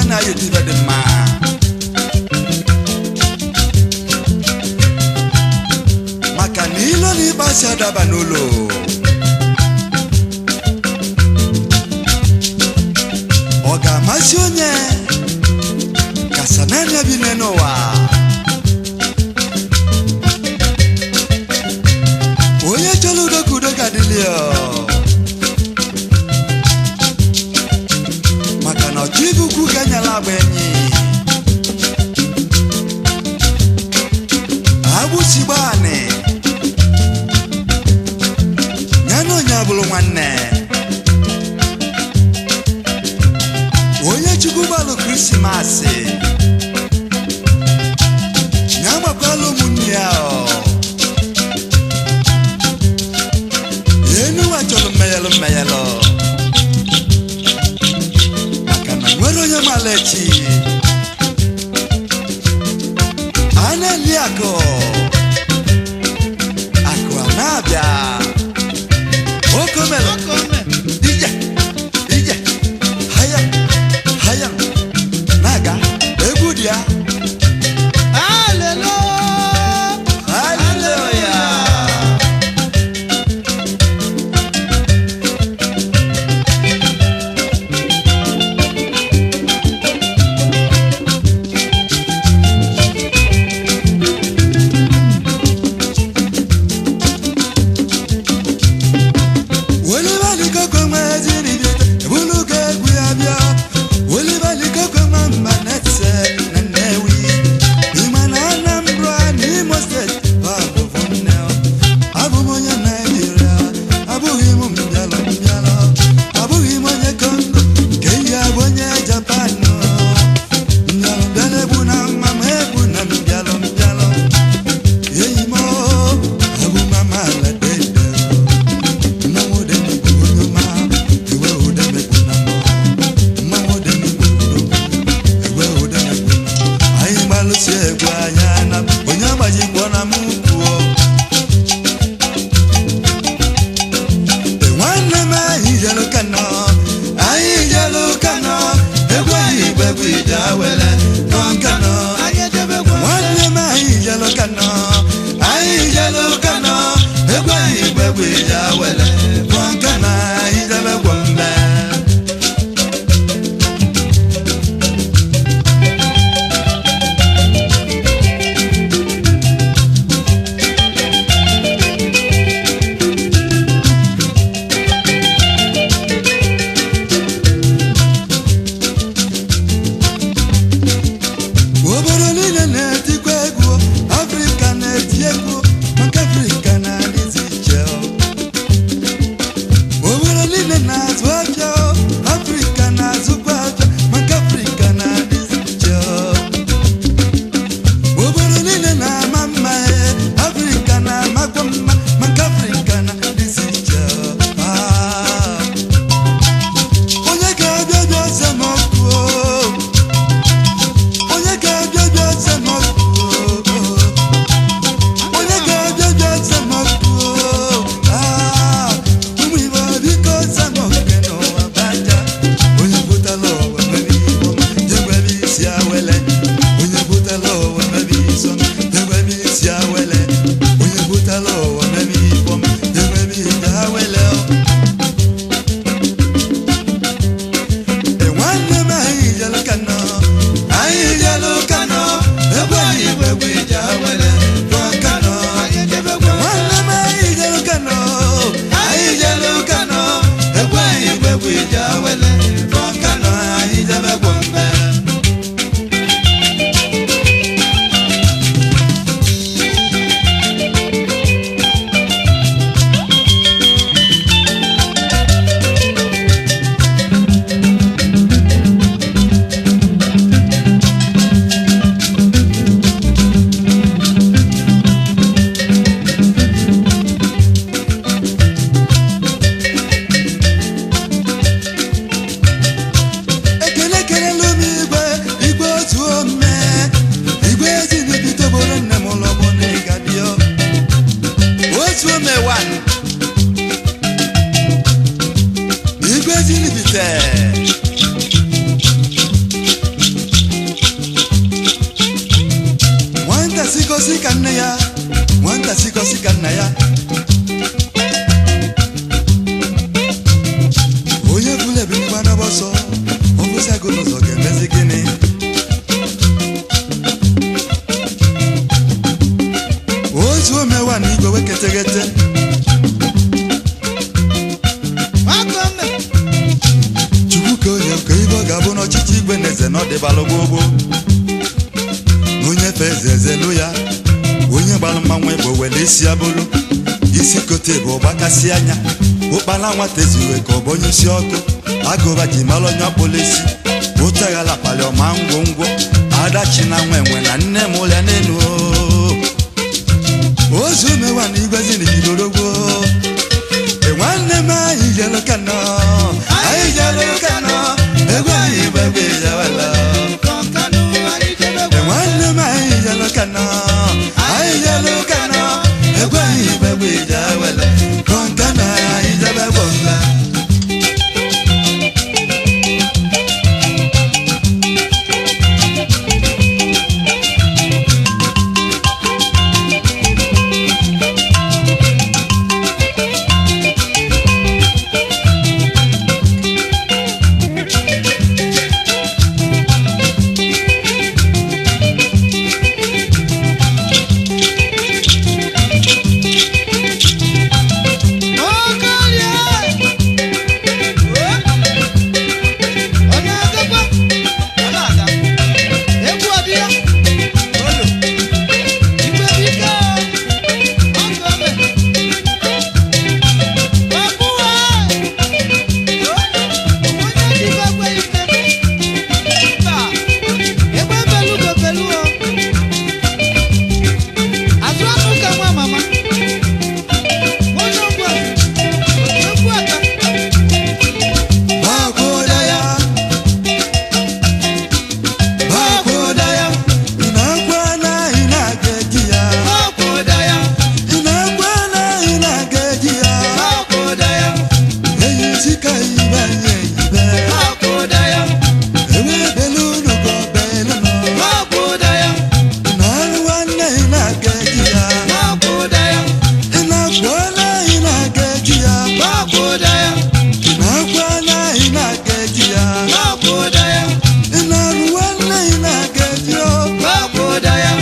na ya ibe dị mma maka na ilo na ịkpasị adaba n'ụlọ ọ ga-amasị onye kasa naanị ya bi n'ụwa onye chọrọ udo ka udo ga-adịlị ya maka na ọchụ ibe ukwu ga-enyela agba enyi agbụsigbo anị ya na onye abụrụ nwanne onye chukwu gbalụ krismasị ya gbakwala ụmụnne ya ọ. enu ụwa chọrọ mmeyelụ mmeyelụ maka na nwere onye mala echi a na-eli akụ akụ a na-abịa okomere ije ije haya haya na-aga egwu dị ya haleluya welibalikoko nweziri bịa ebulugo egwu ya bịa welibalikoko nwa mma na-ese na nnewi ịma na anambra na imo steeti bụ abụbụ nne abụ m onye naijiria abụghị m mbịalọ mbịalọ abụghị m onye kongo nke ihe abụ onye japan mbịalọ mbịalọ egbu na mma ma egbu na mbịalọ mbịalọ enyi m abụ mama ala dede mmanwụ dị n'igwe onye ọma ewe ụda mekpu na mbọ mmanwụ dị n'igwe ewe ụda mekpu na mbọ anyị gbalụsi egwu anya na onye agbajikpọ na m kwuo nwanne m anyị jelu kano anyị jelu kano egwu anyị igbe bụ ije awele nọ kano nwanne m anyị jelu kano anyị jelu kano egwu anyị igbe bụ ije awele nọ kano anyị jebe gwombe obodo niile na-etikwa egwu afrịka na-eti egwu maka afrịka na-adịzi iche obodo niile na-azụ afịa afrịka na-azụkwa afịa maka afrịka na-adịzi iche obodo niile na-ama mma ee, afrịka na-amakwa mma maka afrịka na-adịzi iche Ah. onye ga-abịa bịa semokwu onye ga-abịa bịa semokwu onye ga-abịa bịa semokwu ụmụ igbo biko semoke n'ụwa baja onye butala ụwa mebe ibo jegwebe isi awele onye butala ụwa mebe iso jegwebe isi awele onye butala ụwa mebe ibo jegwebe isi awele nwanne m anyị jelu kano anyị jelu kano egwu anyị bụ egwu ije awele rụọ kano nwanne m anyị jelu kano anyị jelu kano egwu anyị bụ egwu ije awele rụọ kano anyị jebe gwombe ekele kelelu m igwe igwe otu ome igwe ezinibite obodo nne m ụlọ bụ na ịgadio otu ome wan igwe ezinibite sikọsi ka nna ya onye bụla ebinikwa n'ọbọ ọsọ ọbụsago n'ụzọ ga-emezi gịnị otu omewa na igwe weketeghete chukwu ka onye ka ibe ọ ga-abụ n'ọchịchị igwe na eze na ọdịbalụ gbogbo onye fe eze ezelu ya onye gbalụ mmanwụ bụ wele isi abụrụ isi kote bụ ọgbakasị anya ụkpala nwata eziwe ka ọ bụ onye isi ọkụ agụba ji mara onye ọkpụla isi ụtaghala kpali ọma ngwongwo adachi na nwa enwe na nne m ụlịa n'elu ozu mewa na igwezi na igidorogwo e nwanne m anyị jelu kano anyị jelu kano egwu anyị igbe egbe ijewela e nwanne m anyị jelu kano anyị jelu kano egwu anyị igbe egbe ijewela kọnkana anyị jebe gbọmba Bakoda ya Bakoda ya Inakwa na inageji ya Inakwa na inageji ya Eyi sika ibe nye ibe Ewe belu nugo belu no Inaluwa na inageji ya Inakwa na inageji ya Inakwa na inageji ya Inaluwa na inageji ya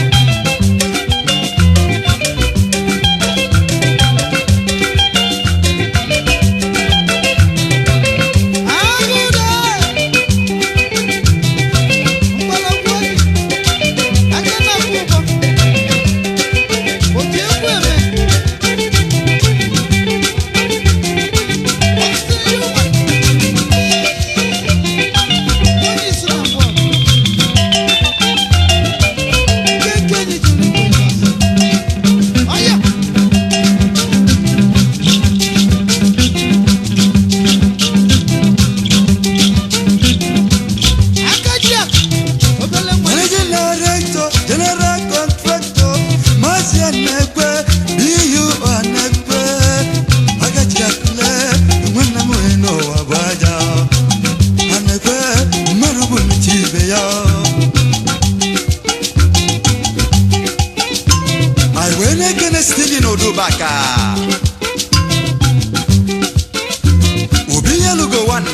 Managing director, general contractor, Mazi Anekwe, BU Anekwe, Agachi Akule, Mwana Mweno Wabaja, Anekwe, Marubu Michibe ya. I wene kene Steven Odubaka. Obi Yalugo one.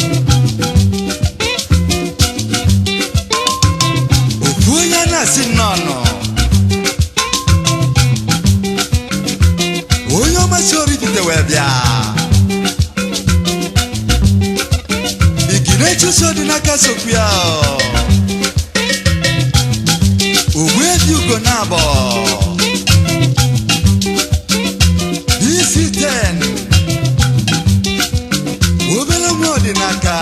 okwu onye na-asị nnọọ onye ọmasị oripite wee bịa igine chụso dị n'aka sokwu ya ogbu ebi ugo na abọ isi 10 obere nwa ọdịnaka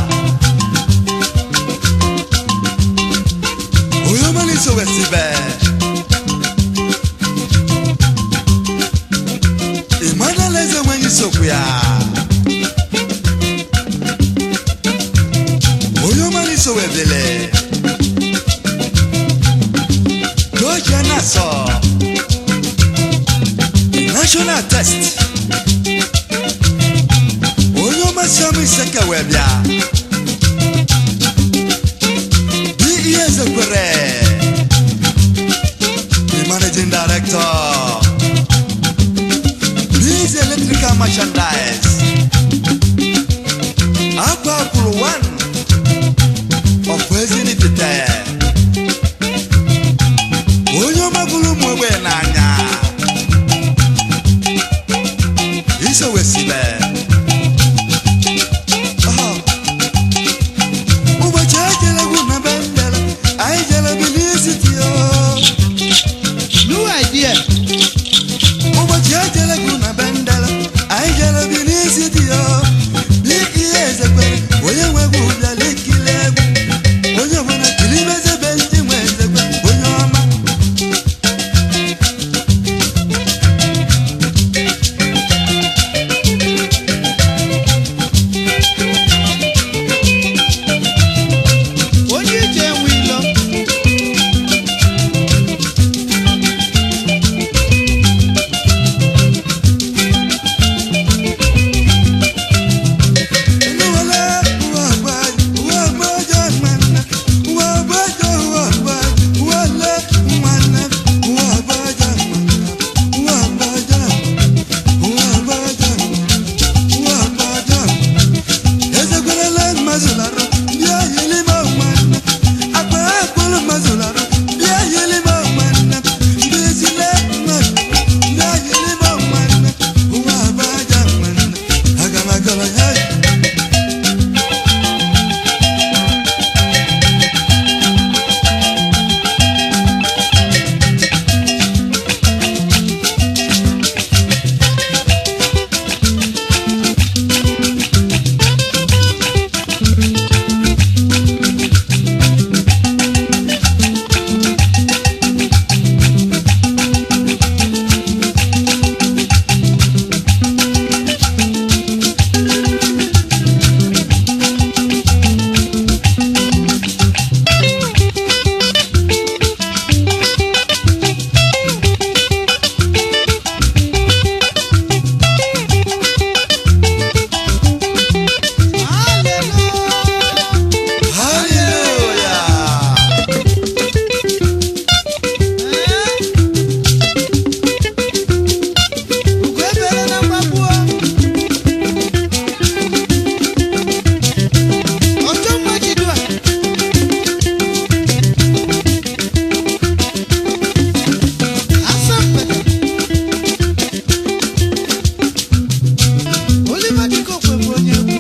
onye ọmali so wesibe emmanuel eze nwenye sokwu ya onye ọmali so webele doja na-asọ national test onye ọmasị ọmụ iseke wee bịa dị ihe ezekwere the managing director merchandise akwa kwuru one of ezinitete onye ọma bụrụ ụmụ egbe n'anya isowesibe ụbọchị ejelegwu na bendel anyị jere bilisitio New idea. ụbọchị ejelegwu na bendel anyị jere bilisitio bi ihe ezekwere onye nwegwu bịara ikili egwu onye ọbụla kiri mezebe ndị nwe ezekwe onye ọma Onye ije enwe ilo. Hey! Hallelujah. Hallelujah! Ugo ebere na mgbagbuo. Ọjọ mma jidu a. Asa mgbede. Oliver Dịkokwe bụ onye egwu.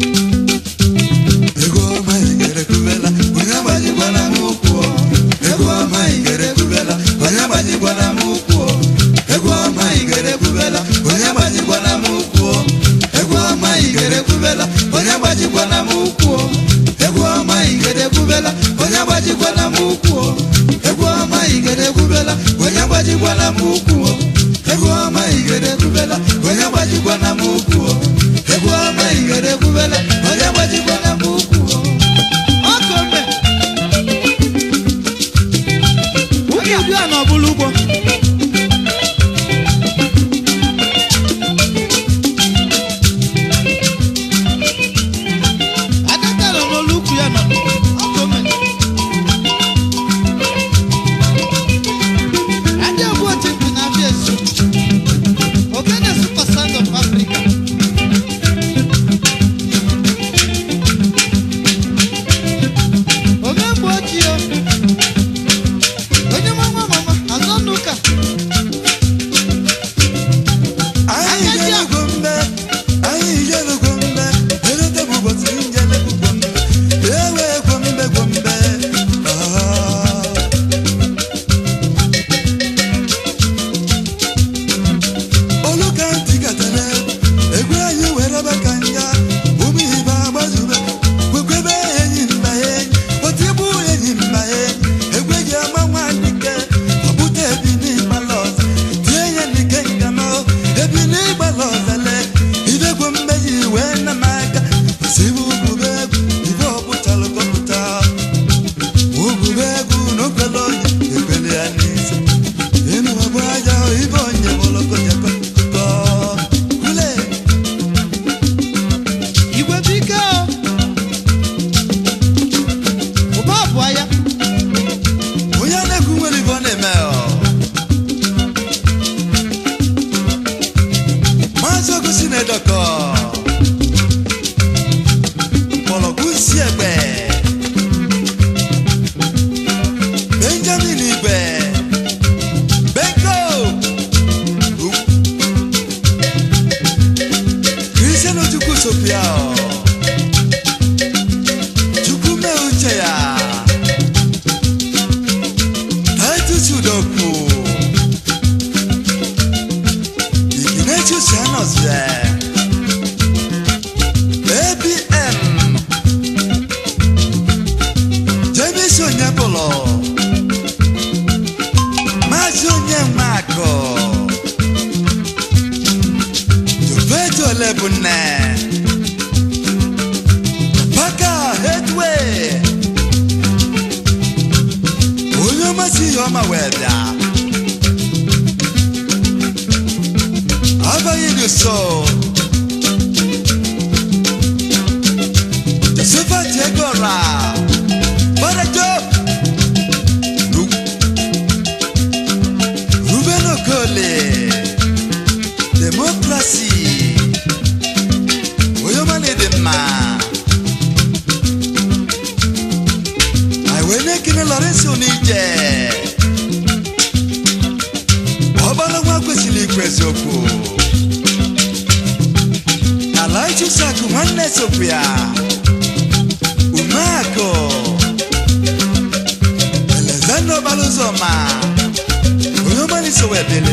Ego ọma igere kubela, onye agbanyikwana m ụkwụ. Ego ọma igere kubela, onye agbanyikwana m ụkwụ. Ego ọma igere kubela, onye agbanyikwana m ụkwụ. Ego ọma igere kubela, onye agbanyikwana m ụkwụ. Ego ọma igere kubela, onye agbanyikwana m ụkwụ. Ego ọma igere kubela, onye agbanyikwana m ụkwụ. Ego ọma igere kubela, onye agbanyikwana m ụkwụ. Ego ọma igere kubela, onye agbanyikwana m ụkwụ. Ọkọ mbe. Nwunye udu a na ọbụla ugbo. Adaka nọ n'olu ukwu ya nọ. Ọkọ mbe. Adị egwu otu mpi na abịa esu. Ogene super sound of Africa. bụ nne Paka Headway onye ọmasị ihe ọma wee bịa abaghị dị so Josephat Egora Barajo Ru- Ruben Okole Democracy onye ọma na-ede mma anyị wee na-ekele Lawrence Onije ọgbara nwa kwesịrị ikwu eziokwu ala ichusakụ nwanne sokwu ya umeakụ elezanda ọgbara ụzọ ma onye ọma iso wee bele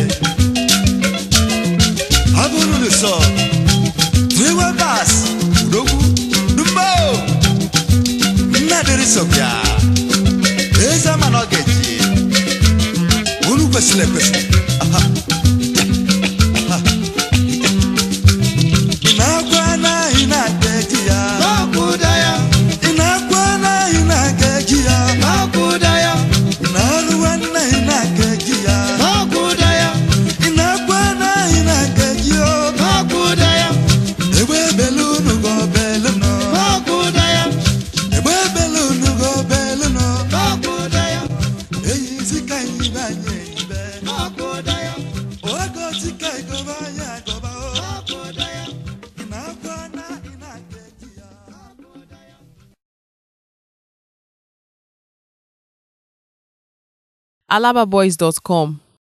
ọ bụrụ n'ụsọ Freeway bus, Udogwu, Dumbo, Nnadịrị Sọbịa, eze ama na ọ ga-eji, unu kwesịrị ekwesị. Aha. Aha. Ị na-akwa anaghị na-aga eji ya. n'ọkụda ya Ị na-akwa anaghị na-aga eji ya. n'ọkụda ya Ị na-arụ anaghị na-aga eji ya. n'ọkụda ya Ị na-akwa anaghị na-aga eji ya. n'ọkụda ya Egbe ebele unu ga ọbele nọ. n'ọkụda ya Egbe ebele unu ga ọbele nọ. n'ọkụda ya Eyizi ka anyị be anyị eyibe. n'ọkụda ya Ogozi ka ịgọba anyị agọba o. n'ọkụda ya Ị na-akwa na ị na-aga eji ya. alababoys.com